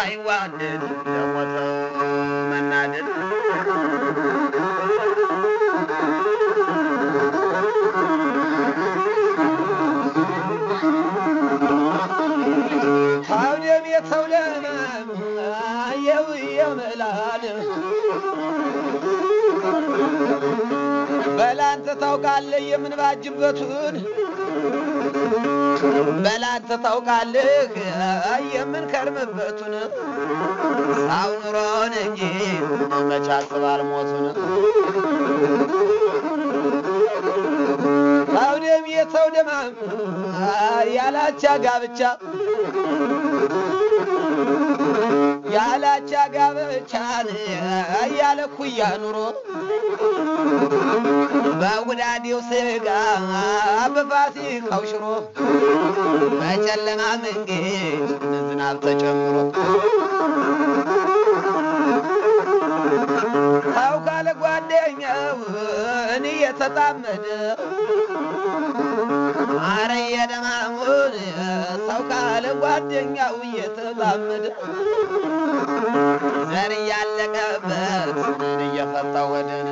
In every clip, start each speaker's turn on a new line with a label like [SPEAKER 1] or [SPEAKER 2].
[SPEAKER 1] ሳይዋደድ ለሞተው መናደድ ታውደም የተው ለማም አየው የምላል በላንተ ታውቃለህ የምንባጅበቱን በላንተ ታውቃለህ የምንከርምበቱን ሳው ኑሮን እንጂ መች አስባል ሞቱን ታውደም የተው ደማም ያላቻ ጋብቻ ያላቻ ጋብቻን ያለ ኩያ ኑሮ በጉዳዴው ስጋ በፋሲካው ሽሮ በጨለማ መንገድ ዝናብ ተጨምሮ ሰው ካለ ጓደኛው እኔ የተጣመደ አረ የደማሙን ሰው ካለ ጓደኛው እየተጣመደ ዘር እያለቀበት ምን እየፈታ ወደን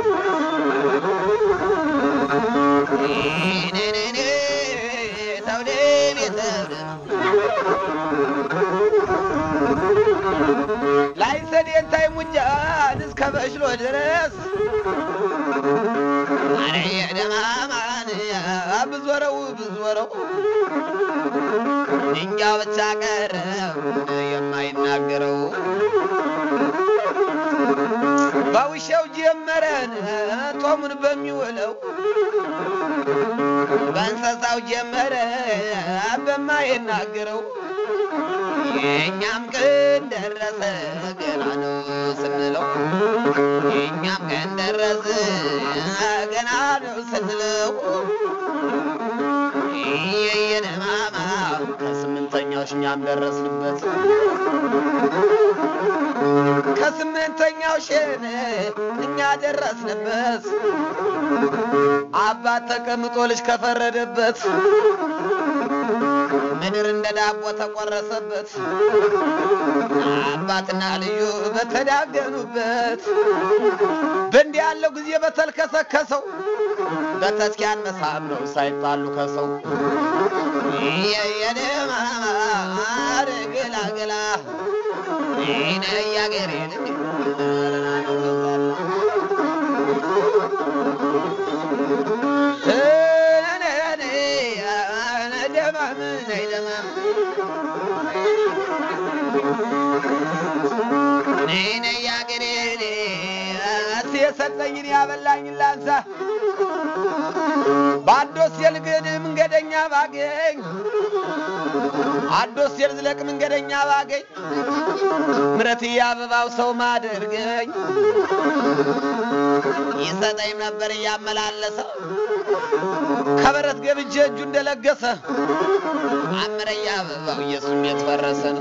[SPEAKER 1] ተውደም የተውደም ላይ ሰዴንታይ ሙጃን እስከ በሽሎ ድረስ አረ የደማማን ብዞረው ብዞረው ድንጋው ብቻ ቀረ የማይናገረው በውሻው ጀመረን ጦሙን በሚውለው በእንስሳው ጀመረ በማይናገረው የእኛም ቀን ደረሰ ገና ነው ስንለው የእኛም ቀን ደረሰ ገና ነው ስንለው የየነማማ ከስምንተኛው እኛም ደረስንበት ከስምንተኛው ሸን እኛ ደረስንበት አባት ተቀምጦ ልጅ ከፈረደበት ምድር እንደ ዳቦ ተቆረሰበት አባትና ልዩ በተዳገኑበት በእንዲህ ያለው ጊዜ በተልከሰከሰው በተስኪያን መሳብ ነው ሳይጣሉ ከሰው የየደማማር ገላገላ ይነ ያገሬን ደማም ነይ ደማም ነይ ነይ ያገሬን እስ የሰጠኝን ያበላኝን ላንሳ በአዶስ የልግድ መንገደኛ ባገኝ አዶስ የልዝለቅ መንገደኛ ባገኝ ምረት አበባው ሰው ማደርገኝ ይሰጠኝ ነበር እያመላለሰ ከበረት ገብቼ እጁ እንደለገሰ አምረያ አበባው ኢየሱስ ቤት ፈረሰ ነው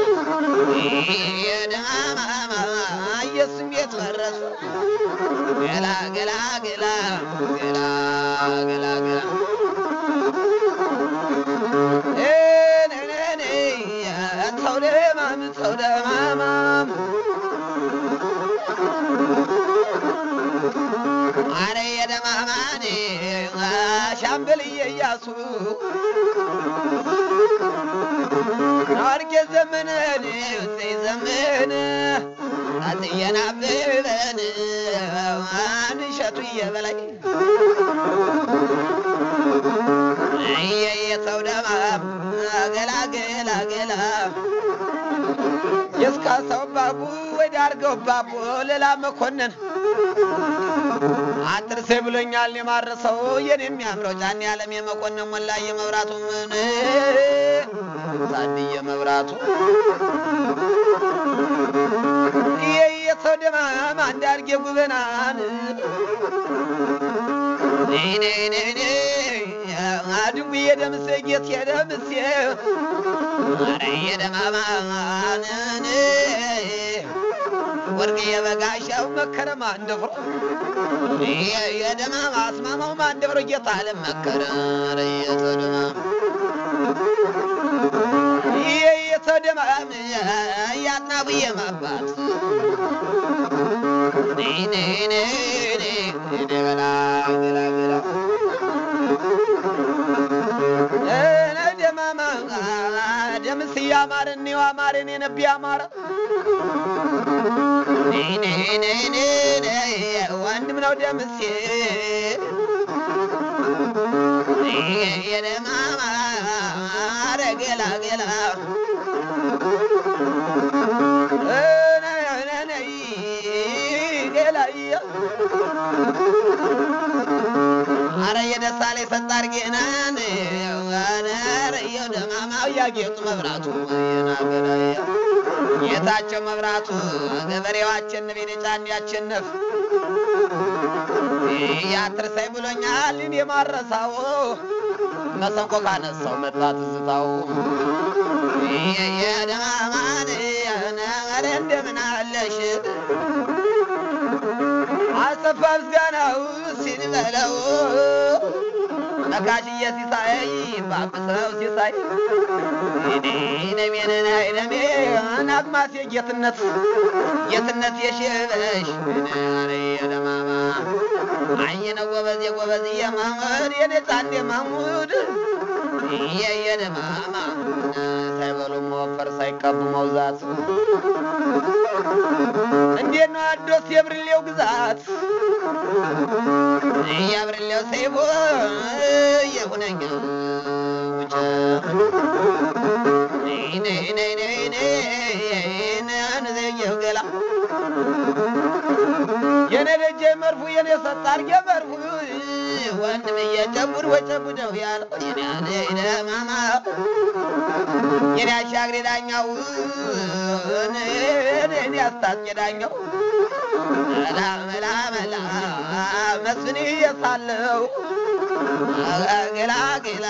[SPEAKER 1] የደማማ ኢየሱስ ቤት ፈረሰ ገላ ገላ ገላ ገላ ገላ ገላ ሰው ደማም ሰው ደማማም አረ የደማማኔ ሻምበልዬ እያሱ ናርጌ ዘመነን ውጤ ዘመን አትየን አብበን አንሸቱ እየበላይ የየሰው ደማም ገላ ገላ ገላ የስካሳው ባቡ ወደ አርገው ባቡ ሌላ መኮንን አትርሴ ብሎኛል የማረሰው የኔ የሚያምረው ጫን ያለም የመኮንን ሞላ የመብራቱ ምን ታድየ መብራቱ ይህ የሰው ደማም አንድ አርጌ ጉበናን አድጉ የደምሴ ጌት የደምሴ ኧረ የደማማንን ወርቅ የበጋሻው መከረም አንደፍሮ የደማማ አስማማው አንደፍሮ ጌታ አለም መከረ ኧረ የተደማማ ነው ደማም ያጥናቡዬ ማባት ገላ ገላ ገላ ደማማ ደምስ እያማረን እኔው አማረን የነቢ አማረ ወንድም ነው ደምሴ የደማማ ገላ ገላ አረ የደሳ ላይ ፈጣር ጌናን ረየው ደማማው ያጌጡ መብራቱ ጌታቸው መብራቱ ገበሬው አሸንፍ የነጫን ያሸንፍ ያትርሳይ ብሎኛል እኔ ማረሳው መሰንቆ ካነሳው መጣ ትዝታው የደማማን ኧረ እንደምን አለሽ አሰፋ ምስጋናው ሲንበለው ነካሽዬ ሲሳይ ባብሰው ሲሳይ ነሜነና ነሜ ናግማስ የጌትነት ጌትነት የሽበሽ የደማማ አይ ነው ጎበዝ የጎበዝ የማሙድ የነጻን የማሙድ የየደማማ ሳይበሉ መወፈር ሳይቀቡ መውዛት እንዴት ነው አዶስ የብርሌው ግዛት የብርሌው ሰይቦ የሁነኛ ውጭ ነዘየው ገላ የኔ ደጀ መርፉ የኔ ሰጣርጌ መርፉ ወንድም እየጨቡድ ወጨቡደው ያለው የኔ ማማ የኔ አሻግሬ ዳኛው እኔ አስታጥቄ ዳኛው መላ መላ መላ መስፍን እየሳለው ገላ ገላ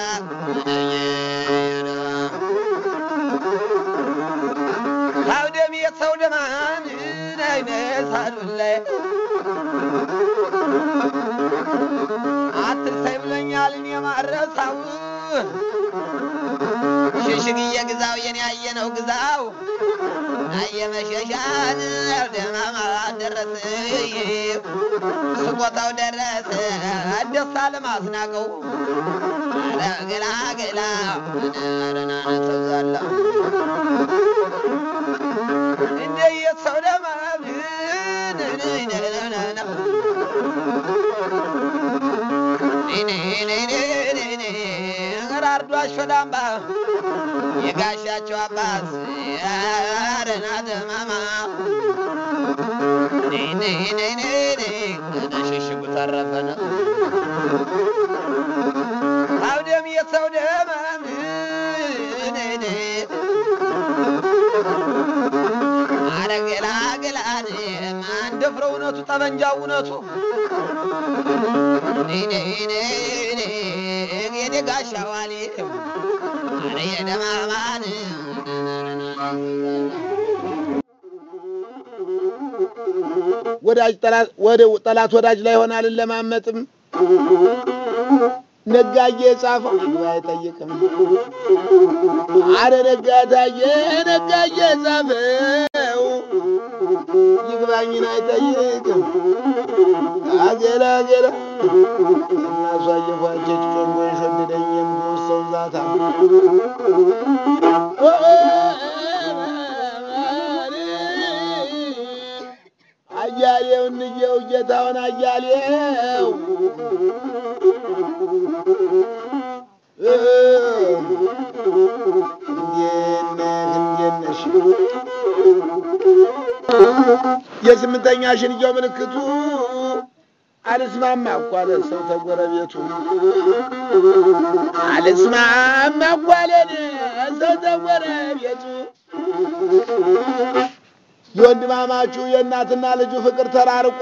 [SPEAKER 1] ሰው ደም የሰው ደማን አይነሳዱን ላይ አትርሳይ ብሎኛል እኔ ማረሳው ሽሽግዬ ግዛው የኔ ያየነው ግዛው አየመሸሻን ደማማ ደረሰ ስቆታው ደረሰ ደስታ ለማስናቀው ገላ ገላ ረናነ ተብዛላ እንደ የሰው ደማም አርዶ አሾዳምባ የጋሻቸው አባት አረና ደማማ ሽሽጉ ተረፈነ አውደም የሰው ደማም አረገላ ገላን ማን ደፍሮ እውነቱ ጠመንጃው እውነቱ የኔ ጋሻ ዋሌ አረ የደማማን
[SPEAKER 2] ወዳጅ ጠላት ወደ ጠላት ወዳጅ ላይ ሆናልን ለማመጥም ነጋዬ የጻፈው ይግባ አይጠይቅም። አረ ነጋታዬ ነጋዬ የጻፈው ይግባኝን አይጠይቅም። አገላ አገላ እናሷ እየፏቸች ጨንጎ የሸደደኝ የምወሰው ዛታ አያሌው እንየው ጌታውን አያሌው እንዴት ነህ እንዴት ነሽ? የስምንተኛ ሽንያው ምልክቱ አልስማማ እኮ አለ ሰው ተጎረቤቱ አልስማማ እኮ አለን ሰው ተጎረቤቱ የወንድማማቹ የእናትና ልጁ ፍቅር ተራርቆ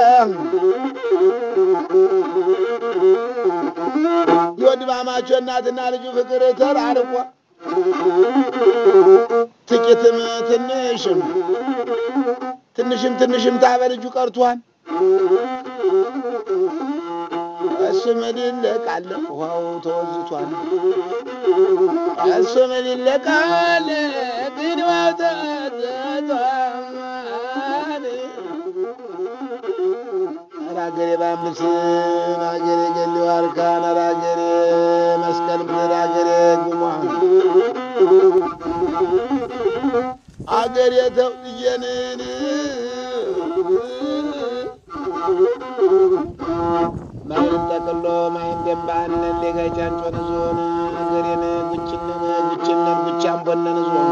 [SPEAKER 2] የወንድማማቹ የእናትና ልጁ ፍቅር ተራርቆ ጥቂትም ትንሽም ትንሽም ትንሽም ታበ ልጁ ቀርቷል። እሱ ምን ይለቃል ውሃው ተወዝቷል። እሱ ምን ይለቃል ግን ውሃው ተወዝቷል። ኧረ አገሬ ባምስን አገሬ ገሌ ዋርካን ኧረ አገሬ መስቀል ምድር አገሬ ጉሟን አገሬ ተውጥየንን ማይን ጠቅሎ ማይን ደንባነን ሌጋይቻንጮን ዞን አገሬን ጉችነን ጉችነን ጉቻምቦነን ዞን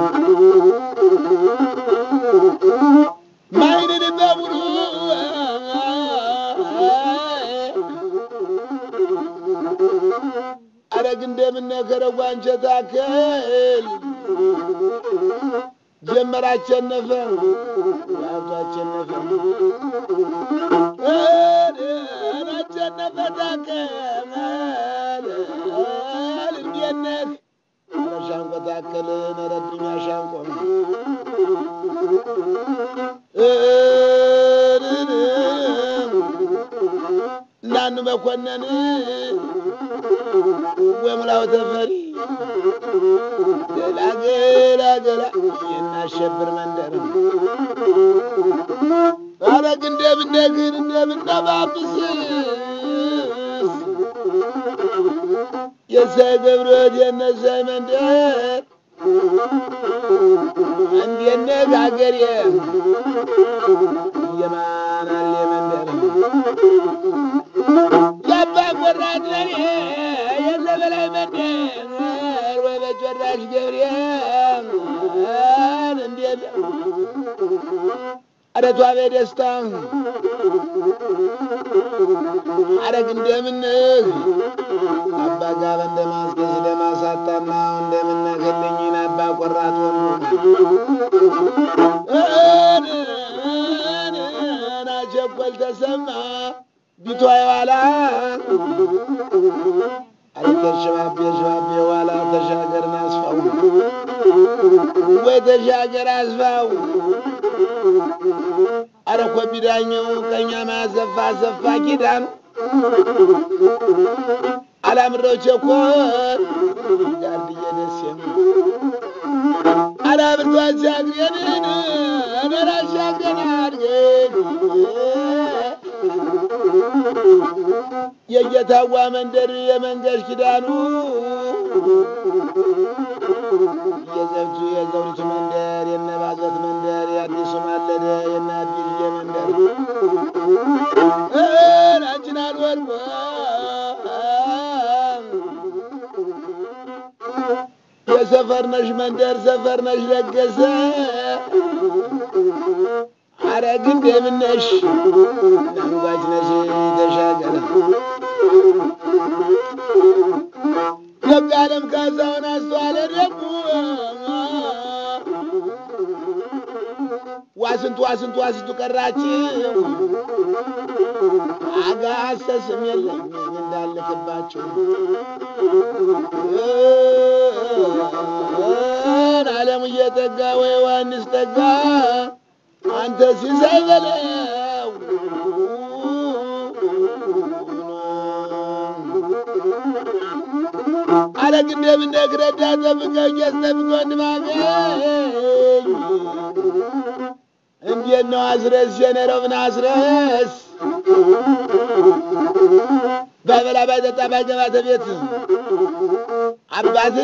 [SPEAKER 2] ማይንን በሙሉ አረግ እንደምነከረው አንቸት አከል ጀመር አቸነፈ ዋቱ አቸነፈ አቸነፈ ታከመል እንዴነህ ሻንቆ ታከልን ረድኛ ሻንቆ እናኑ መኮንን ወሙላው ተፈሪ ገላ ገላ ገላ የናሸብር መንደር አረግ እንደምነግር እንደምነባብስ የሳይ ገብረት የነሳይ መንደር እንዴነህ አገሬ የማናል መንደር የአባ ቆራት በሬ የዘበላይ መንደር ወይ በጮራሽ ገብርኤል እንዴት አረቷ በደስታ አረግ እንደምንህ አባ ጋበ እንደማስገዝ ለማሳጣና እንደምነግልኝን አባ ቆራት ወንዱ ናቸኮል ተሰማ ቢቷ የዋላ አረከር ሽባቤ ሽባቤ የዋላ ተሻገርን አስፋው ወይ ተሻገር አስፋው አረኮ ቢዳኘው ቀኛ ማሰፋ ሰፋ ኪዳኑ አላምረው ቸኮል ጋርድዬ ደስ የሚል አላምርቶ አሻግሬንን አገር አሻገር አድርገን የጌታዋ መንደር የመንገድ ኪዳኑ የዘብቱ የዘውዲቱ መንደር የነባዘት መንደር የአዲሱ ማለደ የነ አዲልዬ መንደር አንቺን አልወድቆ የሰፈርነሽ መንደር ሰፈርነሽ ለገሰ አረግ እንደምነሽ አንጓች ነሽ ተሻገረ የቃለም ካሳውን አስተዋለ ደግሞ ዋስንቱ ዋስንቱ ዋስንቱ ቀራችው አጋሰስም የለም እንዳልክባችሁ አለም እየጠጋ ወይ ዮሐንስ ጠጋ አንተ ሲሳይ በለው አረግ እንደምነግረዳ ጠብቀኝ ያስጠብቆ እንማገኝ እንዴት ነው አስረስ የነረው ምን አስረስ ባይበላ ባይጠጣ ባይገባ ተቤት አባት